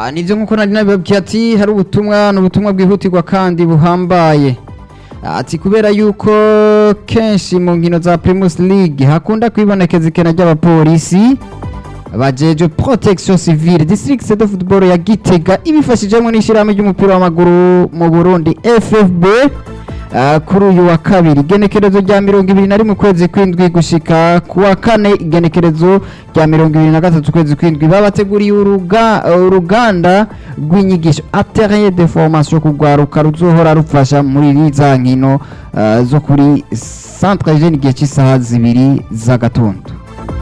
Ah, nivyo nkuko nari nabibabwiye ati hari ubutumwa n'ubutumwa bwihutirwa kandi buhambaye ati kubera yuko kenshi mu nkino za Primus League hakunda kwibonekeza ikena ry'abapolisi bajeje protection civile district de football ya Gitega ibifashijemo n'ishyirahamwe ry'umupira w'amaguru mu Burundi FFB Uh, kuri uyu wa kabiri igenekerezo rya mirongo ibiri na rimwe ukwezi kw'indwi gushika ku wa kane igenekerezo rya mirongo ibiri na gatatu ukwezi kw'indwi babateguriye uruga, uh, uruganda rw'inyigisho atelier de formation kugwaruka ruzohora rufasha muri za nkino uh, zo kuri centre jeune igihe cy'isaha zibiri z'agatondo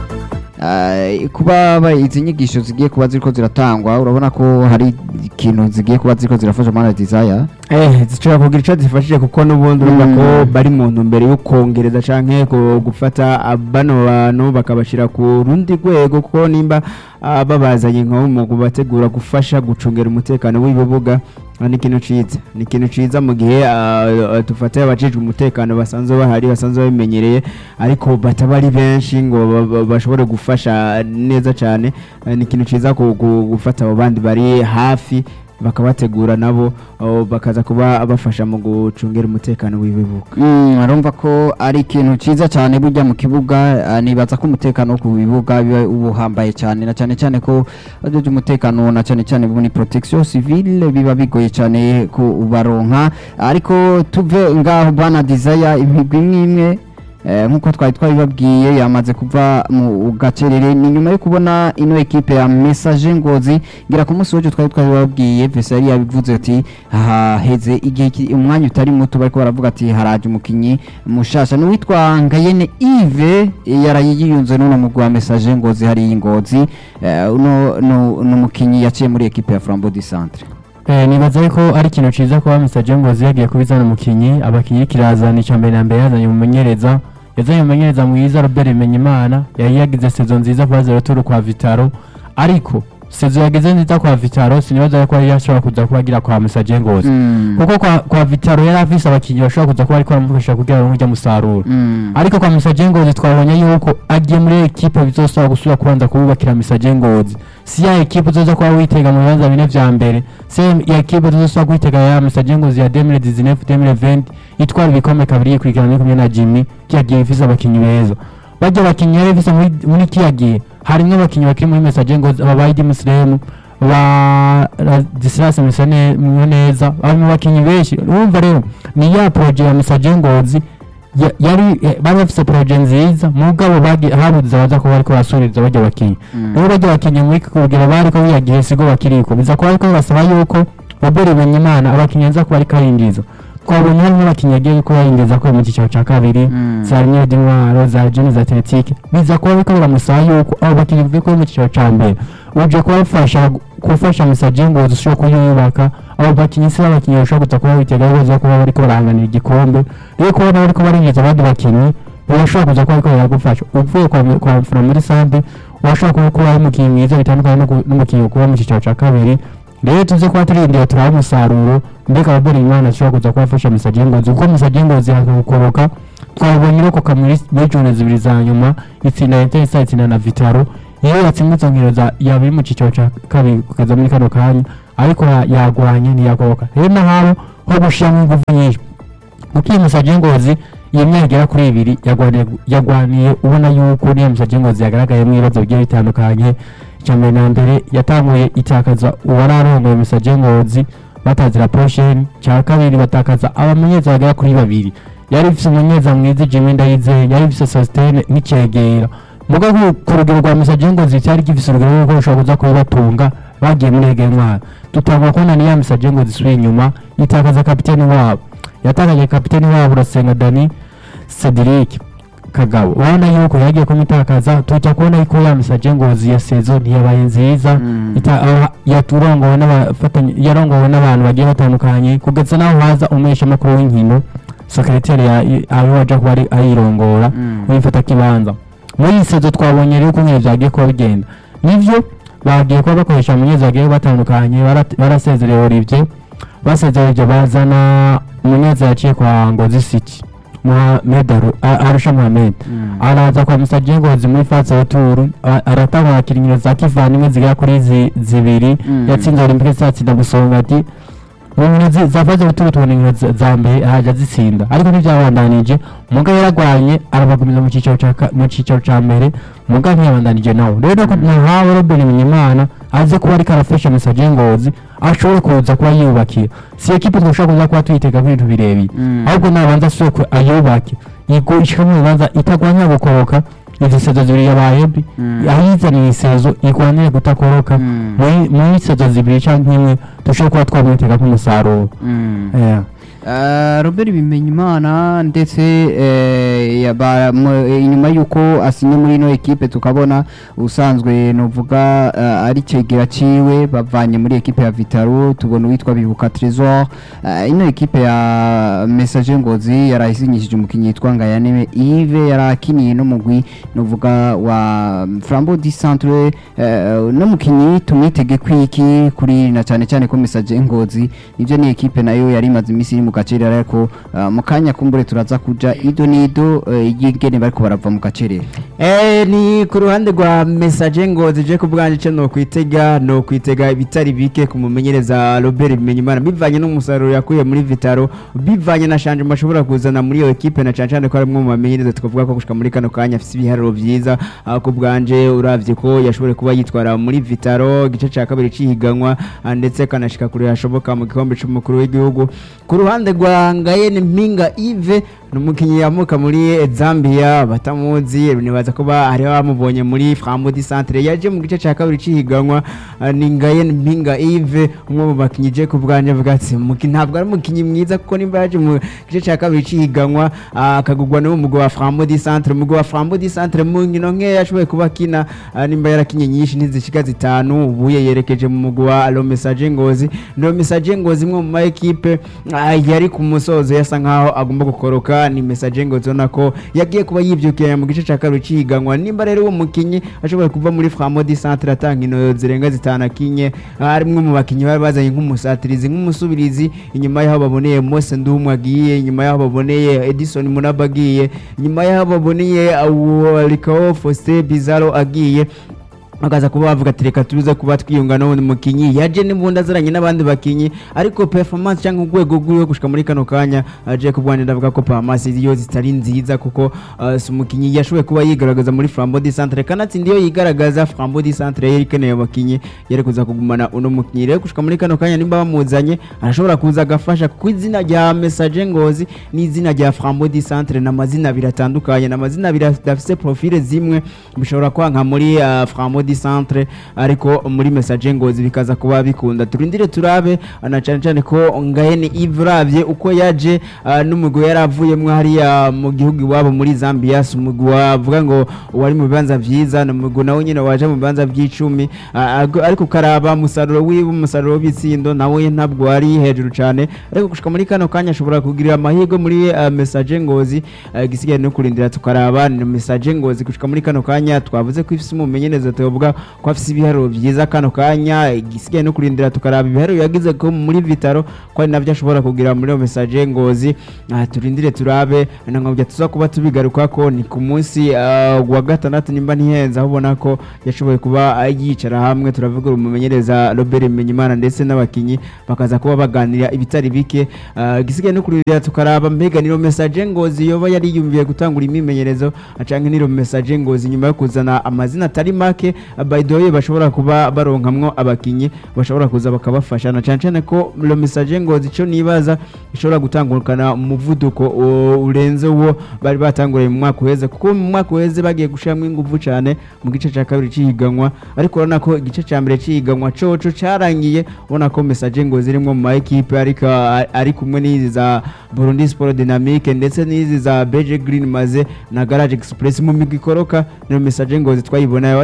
Uh, kuba ba- izi nyigisho zigiye kuba ziriko ziratangwa urabona ko hari ikintu zigiye kuba ziriko zirafasha mana desire eh zishobora kugira icyo zifashije kuko n'ubundi urumva ko Mm. bari mu ntumbero yo kongereza canke ku- gufata ah, bano bantu bakabashyira ku rundi rwego kuko nimba ah, babazanye nko mu kubategura gufasha gucungera umutekano w'ibibuga ah, ni ikintu ciza ni ikintu ciza mu gihe ah, ah, dufata abajejwe umutekano basanzwe bahari basanzwe babimenyereye ariko bataba ari benshi ngo ba- ba- bashobore gufasha neza cyane Ah, ni ikintu ciza ku- ku- gufata abo bandi bari hafi bakabategura nabo oh, bakaza kuba bafasha mu gucungera umutekano w'ibibuga Mm, urumva ko ari ikintu cyiza cyane burya mu kibuga ah, nibaza ko umutekano wo ku bibuga biba ubuhambaye cyane na cyane cyane ko ajeje umutekano na cyane cyane muri protection civile biba bigoye cyane kubaronka ariko tuve ngaho bana desire imigwi imwe imwe eh, nk'uko twari twabibabwiye yamaze kuva mu gacerere ni nyuma yo kubona ino ekipe ya message ngozi ngira ku munsi w'ejo twari twabibabwiye vese yari yabivuze ati haheze igihe ki- umwanya utari muto bariko baravuga ati haraje umukinyi mushasha n'uwitwa ngayene ive yaraye yiyunze n'uno mugwi wa message ngozi hariya ingozi eh, uno no- n'umukinyi yaciye muri ekipe ya flambeau du centre Eh, nibaza yuko ari ikintu ciza kuba Mr Jengozi yagiye kubizana umukinyi abakinyi kirazana icya mbere na mbere yazanye umumenyereza yazanye umumenyereza mwiza Robert Bimenyimana yari yagize sezo nziza kwa zero turu kwa Vitaro ariko sezo yagize nziza kwa Vitaro sinibaza yuko yari yashobora kuza kuba agira kwa Mr Jengozi Mm. kuko kwa, kwa Vitaro yari afise abakinyi bashobora kuza kuba ariko baramufasha kugira ngo musaruro Mm. ariko kwa Mr Jengozi twabonye yuko agiye muri ekipe bizosaba gusubira kubanza kububakira Mr Jengozi si ya ekipe uzoza kuba witega mu bibanza bine vya mbere si ya ekipe uzosaba kwitega ya Mr Jengozi ya 2019 2020 itwara ibikombe kabiri yikurikirana muri kumwe na Jimmy kiyagiye ifise abakinyi beza bajya abakinyi yari ifise muri, muri kiyagiye harimwo abakinyi bakiri muri Mr Jengozi aba Baidi Muslim ba Disras neza barimo abakinyi benshi urumva rero ni ya projet ya Mr Jengozi ya- yari eh, bari bafise proje nziza mugabo bagi- habuze abaza kuba bariko basubiriza bajya bakinyi Mm. rero bajya bakinyi muri kugira bariko biyagiye sigo bakiriko biza kuba ariko basaba yuko Robert Bimenyimana abakinyi aza kuba ariko arinjiza twabonye harimo abakinyi yagiye kuba yinjiza ko mu cyiciro cya kabiri Mm. za Rimwe d'Intwaro za Jeune za Athletic biza kuba ariko biramusaba yuko abo bakinyi bivuye ko mu cyiciro cya mbere uje kubafasha gufasha Mr Jengozi ushobora kuyubaka abo bakinyi si abakinyi bashobora kuza kuba bitega ibibazo kuba bariko barahanganira igikombe rero kuba bariko barinjiza abandi bakinyi birashobora kuza kuba ariko biragufasha uvuye kwa kwa mfura muri sante urashobora kuba kuba ari umukinyi mwiza bitandukanye no ku- n'umukinyi kuba mu cyiciro cya kabiri rero tuze kuba turindira turabe umusaruro mbega ababona imana ashobora kuza kubafasha Mr Jengozi kuko Mr Jengozi hakukoroka twabonye irokoka muri muri jone zibiri za nyuma itsinda Interesa itsinda na Vitaro iyo yatsinze izo nkino za yaba iri mu cyiciro cya kabiri kugeza muri kano kanya ariko ya- yagwanye ntiyagoroka rero naho ho gushiramo ingufu nyinshi kuko iyi Mr Jengozi iyo myaka igera kuri ibiri yagwaniye yagwaniye ubona yuko niyo Mr Jengozi yagaragayemo ibibazo bigiye bitandukanye icya mbere na mbere yatanguye itakaza uwari arongoye Mr Jengozi batazira posheni cya kabiri batakaza abamenyeza bagera kuri babiri yari ifise umumenyeza mwiza Jimmy Ndayizeye yari ifise Sostene n'icegera muga ku- ku rugero rwa Mr Jengozi cyari gifise urugero rwo gushobora kuza kubibatunga bagiye muri ege ntwara tutangwa kubona ni ya Mr Jengozi isubiye inyuma yitakaza kapiteni wabo yatakaje kapiteni wabo Urasenga Dani Cedric Kagabo urabona yuko yagiye kumutakaza tujya kubona yuko ya Mr Jengozi ya sezo ntiyabaye nziza Mm. ita- aho yaturongowe n'abafatanya yarongowe n'abantu bagiye batandukanye kugeza naho haza umesha makuru w'inkino secretary ya aho waje kuba ari ayirongora Mm. wifata kibanza muri iyi sezo twabonye rero uko nk'iyo byagiye kuba bigenda nivyo bagiye kuba bakoresha amenyeza bagiye batandukanye bara- barasezerewe Olivier basezerewe bazana umuneza yaciye kwa Ngozi City Mohamed Aru- A- Arusha Mohamed araza kwa Musaje Ngozi muri fase ya turu a- aratanga akirinyiro za kivandimwe zigera kuri zi- zibiri Mm. yatsinze Olympique satsinda musonga ati mu nkino zi- za fase ya turu tubona inkino za- za mbere ahaja zitsinda ariko ntibyabandanije muga yaragwanye arabagumiza mu cyiciro cya ka- mu cyiciro cya mbere muga ntiyabandanije nawe rero ko nahawe Robin Bimenyimana aze kuba ariko arafasha Musaje Ngozi ashobore kuza kuba yiyubakira si ekipe twashobora kuza kuba tuyitega kuri ibintu birebire Mm. ahubwo nabanza asoko ayubake igurishika mu bibanza itagwanya gukoroka izi sezo zibiri yabaye mbi Mm. ayizaniye isezo igwanire gutakoroka Mm. muri muri sezo zibiri cyangwa imwe dushobora kuba twamwitega nk'umusaruro Mm. Yeah. Uh, Robert Bimenyimana ndetse eh, yaba- mu- inyuma y'uko asinye muri ino ekipe tukabona usanzwe novuga uh, ari cegera ciwe bavanye muri ekipe ya Vitaro tubona uwitwa Bibuka Trésor uh, ino ekipe ya Message Ngozi yarahisinyishije umukinyi yitwa Ngayane Yves yarakiniye no mugwi novuga wa Flambeau du Centre uh, no mukinyi tumwitege kwiki kuri na cyane cyane ko Message Ngozi nivyo ni ekipe nayo yari imaze iminsi iri mu gacerera ariko uh, mu kanya kumbure turaza kuja ido nido uh, y'ingene bariko barava mu gacerera Eh, ni ku ruhande rwa message ngo zije ku bwanjye cyo no kwitega no kwitega ibitari bike ku mumenyereza Robert Bimenyimana bivanye n'umusaruro yakuye muri Vitaro bivanye na shanje mashobora kuzana muri iyo equipe na cyane cyane ko ari mu bamenyereza tukavuga ko gushika muri kano kanya afite ibiharuro byiza ah, ku bwanje uravye ko yashoboye kuba yitwara muri Vitaro igice cya kabiri cihiganwa ah, ndetse kanashika kure hashoboka mu gikombe c'umukuru w'igihugu ku ruhande rwa Ngayene Mpinga Yves ni umukinnyi yamuka muri Zambia batamuzi nibaza ko ba- hari bamubonye muri Frambo di Centre yaje mu gice cya kabiri cihiganwa ah, ni Ngayen Mpinga Yves umwe mu bakinnyi je ku bwanje avuga ati umukinnyi ntabwo ari umukinnyi mwiza kuko nimba yaje mu gice cya kabiri cihiganwa ah, akagugwa no mu mugwi wa Frambo di Centre umugwi wa Frambo di Centre mu nkino nke yashoboye kuba akina ah, nimba yarakinye nyinshi ntizishika zitanu ubuye yerekeje mu mugwi wa Lo Message Ngozi Lo Message Ngozi imwe mu ma equipe ah, yari ku musozo yasa nkaho agomba gukoroka ni Message Ngozi ubona ko yagiye kuba yibyukira mu gice cya kabiri cihiganwa nimba rero uwo mukinyi ashoboye kuva muri Framo di Centre atanga ino zirenga zitanu akinye harimwe mu bakinyi bari bazanye nk'umusatirizi nk'umusubirizi inyuma y'aho baboneye Mose Ndumwe agiye inyuma y'aho baboneye Edison Munaba agiye inyuma y'aho baboneye Likao Faustin Bizarro agiye bakaza kuba bavuga ati reka tuze kuba twiyunga n'ubundi mukinyi yaje n'imbunda aziranye n'abandi bakinyi ariko performance cyangwa urwego rw'iwe gushika muri kano kanya aje ku bwanjye ndavuga ko performance yo zitari nziza kuko uh, si umukinyi yashoboye kuba yigaragaza muri Flambeau du Centre kanatsinda iyo yigaragaza Flambeau du Centre yari ikeneye abakinyi yari kuza kugumana uno mukinyi rero gushika muri kano kanya nimba bamuzanye arashobora kuza agafasha ku izina rya Message Ngozi n'izina rya Flambeau du Centre n'amazina abiri atandukanye n'amazina abiri adafise profile zimwe bishobora kwanka muri uh, Flambeau du Centre ariko muri Message Ngozi bikaza kuba bikunda turindire turabe uh, na cyane cyane ko Ngayene Yves uravye uko yaje uh, n'umugwi yari avuyemwo hariya mu gihugu iwabo muri Zambia si umugwi wavuga ngo wari mu bibanza vyiza ni umugwi nawe nyine waje mu bibanza vy'icumi uh, ag- ariko ukaraba umusaruro wiwe umusaruro w'ibitsindo nawe ntabwo wari hejuru cyane ariko gushika muri kano kanya ashobora kugirira amahirwe muri uh, Message Ngozi uh, gisigaye no kurindira tukaraba ni Message Ngozi gushika muri kano kanya twavuze ko ifise umumenyereza tuvuga ko afise ibiharuro vyiza kano kanya igisigaye no kurindira tukaraba ibiharuro yagize ko muri Vitaro ko ari navyo ashobora kugira muri iyo Message Ngozi uh, turindire turabe nangabya tuza kuba tubigaruka ko ni ku munsi uh, wa gatandatu nimba ntihenze aho ubona ko yashoboye kuba uh, yicara hamwe turavuga umumenyereza Robert Menyimana ndetse n'abakinyi bakaza kuba baganira ibitari bike uh, gisigaye no kurindira tukaraba mbega niro Message Ngozi yoba yari yumviye gutangura imimenyerezo acanke niro Message Ngozi nyuma yo kuzana amazina atari make uh, by the way bashobora kuba baronkamwo abakinyi bashobora kuza bakabafasha na cyane cyane ko lo Message Ngozi cyo nibaza ishobora gutangurukana umuvuduko uh, urenze uwo bari batanguriye mu mwaka uheze kuko mu mwaka uheze bagiye gushiramo ingufu cyane mu gice cya kabiri cihiganwa ariko urabona ko igice cya mbere cihiganwa coco carangiye ubona ko Message Ngozi irimwo mu ma equipe ariko a- ari kumwe n'izi za Burundi Sport Dynamique ndetse n'izi za BG Green maze na Garage Express mu migwi ikoroka niyo Message Ngozi twayibonayo ariko mu gice cya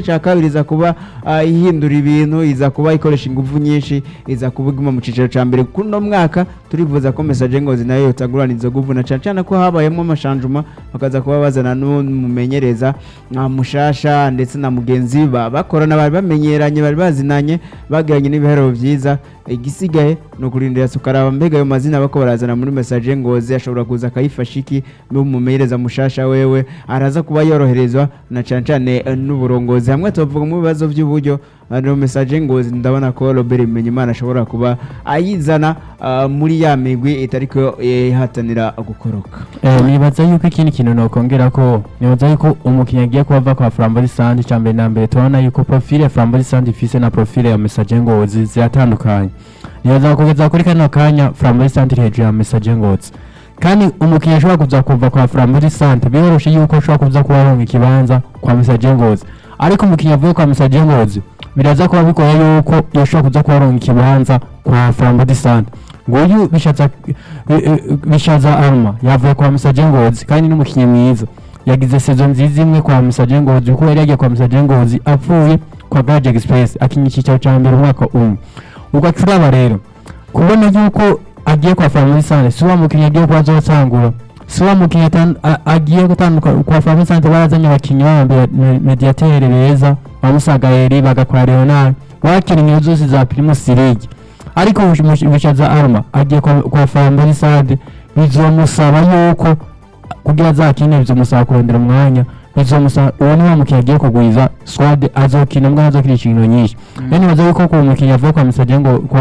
cya kabiri iza kuba ah, ihindura ibintu iza kuba ikoresha ingufu nyinshi iza kuba iguma mu cyiciro cya mbere kuno mwaka turifuza ko message ngozi nayo yotagurana izo nguvu na cyane cyane ko habayemo amashanjuma bakaza kuba bazana n'umumenyereza nka mushasha ndetse na mugenzi ba bakorana bari bamenyeranye bari bazinanye bagiranye n'ibiharuro byiza igisigaye ni ukurindira tukaraba mbega ayo mazina bako barazana muri message ngozi ashobora kuza akayifasha iki n'umumenyereza mushasha wewe araza kuba yoroherezwa na cyane cyane eh, n'uburongozi hamwe tuvuga mu bibazo by'uburyo no message ngozi ndabona ko Robert Bimenyimana ashobora kuba ayizana ah, muri ya migwi itariko eh, ihatanira gukoroka Eh, nibaza yuko ikindi kintu nokongera ko nibaza yuko umukinnyi agiye kuba ava kwa Flambori Sand cya mbere na mbere tubona yuko profile ya Flambori Sand ifise na profile ya Message Ngozi ziratandukanye nibaza kugeza kuri kano kanya Flambori Sand iri hejuru ya Message Ngozi kandi umukinnyi ashobora kuza kuva kwa Flambori Sand biroroshe yuko ashobora kuza kuba aronka ikibanza kwa Message Ngozi ariko umukinnyi avuye kwa Message Ngozi biraza kuba bigoye yuko yashobora kuza kuba aronka ikibanza kwa Flambori Sand nguyu bishatsa eh, eh, bishaza arma yavuye kwa Message Ngozi kandi n'umukinnyi mwiza yagize sezo nziza imwe kwa Message Ngozi kuko yari yagiye kwa Message Ngozi apfuye kwa Garage Express akinya icyicaro cya mbere umwaka umwe ugacuraba rero kubona yuko agiye kwa Family Sante si wa mukinnyi agiye kuba azotangura si wa mukinnyi atan- a- agiye gutanduka kwa Family Sante barazanye abakinnyi b'abambere mediatere beza bamusaga Eri bagakora Leonard bakinnyi zose za Primus League ariko bishaza arma agiye kwa, kwa Family Sante bizomusaba yuko kugira azakine bizomusaba kurondera umwanya bizomusaba uwo ni wa mukinnyi agiye kugwiza squad azokina mbwa azokina ikintu nyinshi rero nibaza yuko ku mukinnyi yavuye kwa Message ngo kwa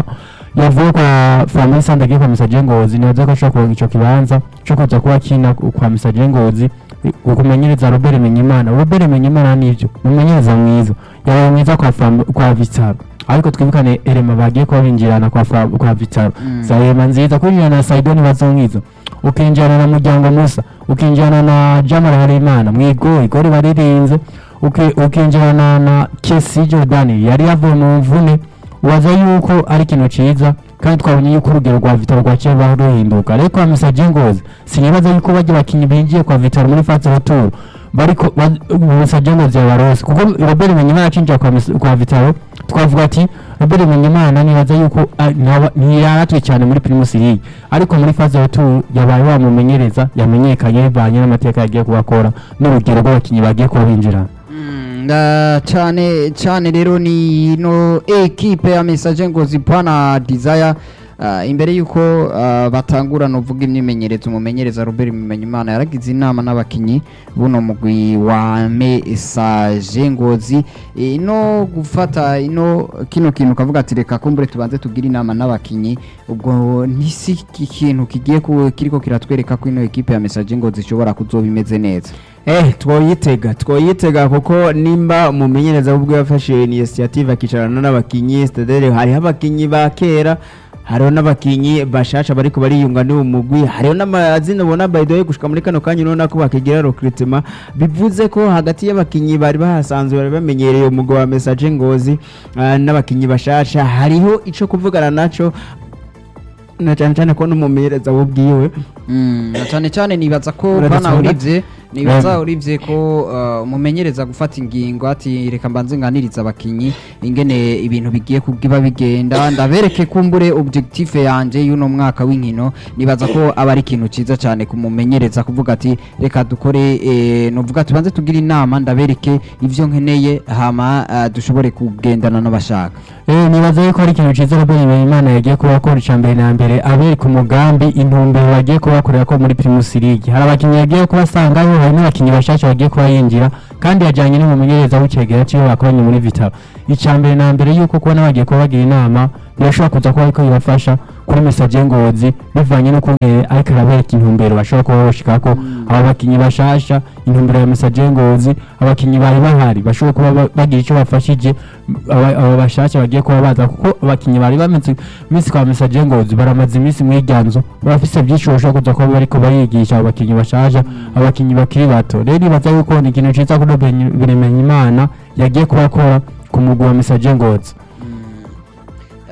yavuye kwa Family Sante agiye kwa Message Ngozi nibaza ko ashobora kuronka ico kibanza co kuza kuba akina kwa Message Ngozi ukumenyereza Robert Menyimana Robert Menyimana nivyo umumenyereza mwiza yabaye mwiza kwa Fam- kwa Vitaro ariko twibukane Elema bagiye kuba binjirana kwa Fra- kwa Vitaro Mm. Zahema nziza kwinjirana na Saidoni bazonkizo ukinjirana na Muryango Musa ukinjirana na Jamal Harimana mwigo igori baririnze uki- ukinjirana na Kesi Jordan yari yavuye mu mvune waza yuko ari ikintu ciza kandi twabonye yuko urugero rwa Vitaro rwaciye baho ruhinduka ariko kwa Message Ngozi sinibaza yuko bajya bakinyi binjiye kwa Vitaro muri fase retour bariko ba- Message Ngozi yabarose kuko Robert Menyimana acinjira kwa, Mes- kwa Vitaro twavuga ati Robert Menyimana nibaza yuko ah, ntaba- ntiyaratwe cyane muri Primus League ariko muri fase retour yabaye wamumenyereza yamenyekanye bivanye n'amateka yagiye kubakora n'urugero rw'abakinyi bagiye kuba binjirana Mm, nga cyane cyane rero ni no ekipe ya message ngozi pana desire uh, imbere yuko uh, batangura novuga imyimenyerezo umumenyereza Robert Bimenyimana yaragize inama n'abakinyi buno mugwi wa message ngozi e, no gufata ino kino kintu kavuga ati reka kumbure tubanze tugire inama n'abakinyi ubwo ntisi ikintu kigiye ku- kiriko kiratwereka ko ino ekipe ya message ngozi ishobora kuzoba imeze neza Eh, twoyitega twoyitega kuko nimba umumenyereza ubwo yafashe initiative akicarana n'abakinyi stadere hariho abakinyi ba kera hariho n'abakinyi bashasha bariko bariyunga n'uwo mugwi hariho n'amazina ubona by the way gushika muri kano kanya urabona ko bakigira recruitment bivuze ko hagati y'abakinyi bari bahasanzwe bari bamenyereye umugwi wa message ngozi ah, n'abakinyi bashasha hariho ico kuvugana naco na cyane cyane ko n'umumenyereza wubwiwe Mm, na cyane cyane nibaza ko Uretse bana Songa? urivye nibaza Em. urivye ko uh, umumenyereza gufata ingingo ati reka mbanze nganiriza abakinyi ingene ibintu bigiye kugiba bigenda ndabereke kumbure objectif yanje y'uno mwaka w'inkino nibaza ko aba ari ikintu ciza cyane kumumenyereza kuvuga ati reka dukore eh, novuga tubanze tugire inama ndabereke ivyo nkeneye hama uh, dushobore kugendana n'abashaka Eh, nibaza yuko ari ikintu ciza Robert Imana yagiye kuba akora icya mbere na mbere abereka umugambi intumbero bagiye kuba bakorera ko muri Primus League hari abakinnyi yagiye kubasangayo hari n'abakinnyi bashasha bagiye kuba yinjira kandi yajyanye n'umumenyereza w'icegera ciwe bakoranye muri Vitaro icya mbere na mbere yuko kubona bagiye kuba bagira inama birashobora kuza kuba ariko bibafasha kuri Message Ngozi bivanye no kungere ariko arabereka intumbero bashobora kuba bashikako aba bakinnyi bashasha intumbero ya Message Ngozi abakinnyi bari bahari bashobora kuba ba- bagira icyo bafashije aba aba bashasha bagiye kuba baza kuko abakinnyi bari bamaze iminsi kwa Message Ngozi baramaze iminsi mw'iryanzo barafise byinshi bashobora kuza kuba bariko barigisha abo bakinnyi bashasha abakinnyi bakiri bato rero nibaza yuko ni ikintu ciza kuri Bimenyimana yagiye kuba akora ku mugwi wa Message Ngozi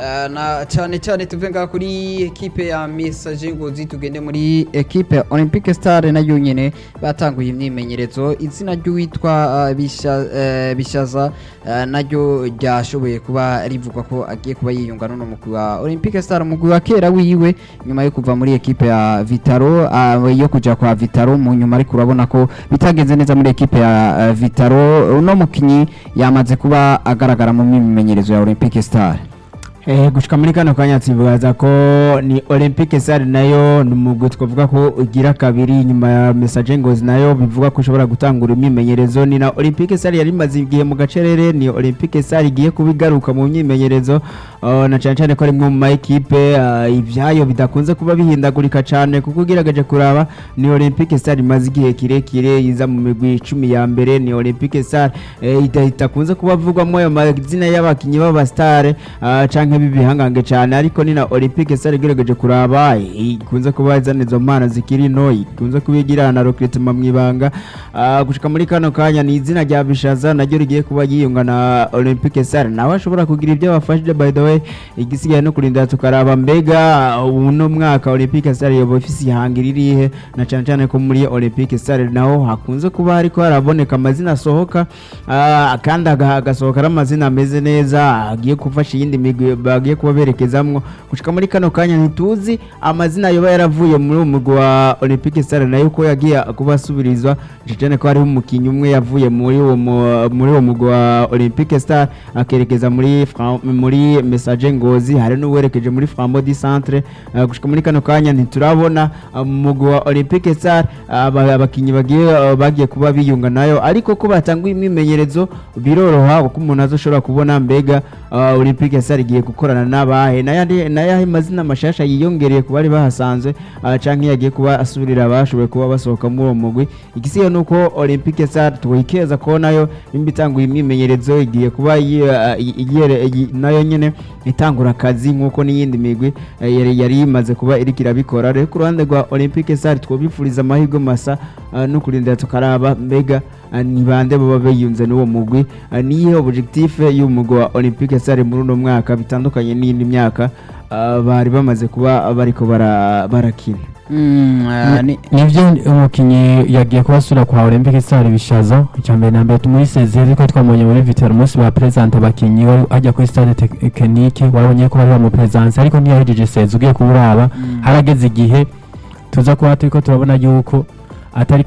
Eh, na cyane cyane tuve ngaha kuri ekipe ya Messager Ngozi tugende muri ekipe ya Olympic Star nayo nyene batanguye imyimenyerezo izina ry'uwitwa eh, Bisha- eh, Bishaza eh, naryo ryashoboye kuba rivugwa ko agiye kuba yiyunga n'uno mugwi wa Olympic Star umugwi wa kera wiwe nyuma yo kuva muri ekipe ya Vitaro ah, yo kuja kwa Vitaro mu nyuma ariko urabona ko bitagenze neza muri ekipe ya eh, Vitaro uno mukinyi yamaze kuba agaragara mu myimenyerezo ya Olympic Star Eh, gushika muri kano kanya tuvugaza ko ni Olympique Stars nayo ni umugwi twavuga ko ugira kabiri nyuma ya Messager Ngozi nayo bivuga ko ushobora gutangura imyimenyerezo ni na Olympique Stars yari imaze igihe mu gacerere ni Olympique Stars igiye kubigaruka mu myimenyerezo uh, na cyane cyane ko ari mwe mu ma equipe uh, ibyayo bidakunze kuba bihindagurika cyane kuko ugerageje kuraba ni Olympique Stars imaze igihe kirekire iza mu migwi icumi ya mbere ni Olympique Stars eh, ita- itakunze kuba avugwamo ayo mazina y'abakinnyi b'abastare uh, canke b'ibihangange cyane ariko ni na Olympique Stars igerageje kuraba eh, ikunze kuba izana izo mpano zikiri nto ikunze kuba igira na recruitment mu ibanga uh, gushika muri kano kanya ni izina rya Bishaza naryo rigiye kuba yiyunga na Olympique Stars nawe ashobora kugira ibyo bafashije by the way igisigaye no kurinda tukaraba mbega uh, uno mwaka Olympique Stars yoba ifise ihanga ririhe na cyane cyane ko muri Olympique Stars naho hakunze kuba hariko haraboneka amazina asohoka uh, kandi aga- hagasohoka ari amazina ameze neza agiye gufasha iyindi migwi bagiye kuba berekezamwo gushika muri kano kanya ntituzi amazina yoba yaravuye muri uwo mugwi wa Olympique Stars nayo ko yagiye kuba asubirizwa cyane ko hariho umukinnyi umwe yavuye muri uwo mu- muri uwo mugwi wa Olympique Stars akerekeza muri Fra- muri Messager Ngozi hari n'uwerekeje muri Flambeau du Centre uh, gushika muri kano kanya ntiturabona uh, mu mugwi wa Olympique Stars aba- abakinnyi bagiye uh, bagiye kuba biyunga nayo ariko ko batanguye imyimenyerezo biroroha kuko umuntu azoshobora kubona mbega uh, Olympique Stars igiye gukorana n'abahe n'ayandi n'ayahe mazina mashasha yiyongereye ku bari bahasanzwe uh, canke yagiye kuba asubirira abashoboye kuba basohoka muri uwo mugwi igisigaye nuko Olympique Stars twikeza ko nayo nimba itanguye imyimenyerezo igiye kuba yi- uh, i- igere- i- nayo nyene itangura akazi nk'uko n'iyindi migwi eh, yari yari imaze kuba iriko irabikora rero ku ruhande rwa Olympique Stars twobifuriza amahirwe masa uh, no kurindira tukaraba mbega uh, ni bande baba biyunze n'uwo mugwi uh, niyihe objectif y'umugwi wa Olympique Stars muri uno mwaka bitandukanye n'iyindi myaka uh, bari bamaze kuba bariko bara- barakina Mm, eh, ni- nivyo umukinyi yagiye kubasura kwa Olympic Star bishaza icyambere na mbere muri sezeri ko twamubonye muri Vitero umunsi ba present abakinyi wari ajya kuri stade technique warabonye ko bari bamupresence ariko ntiyahejeje sezi ugiye kuburaba harageze igihe tuza kuba turiko turabona yuko atari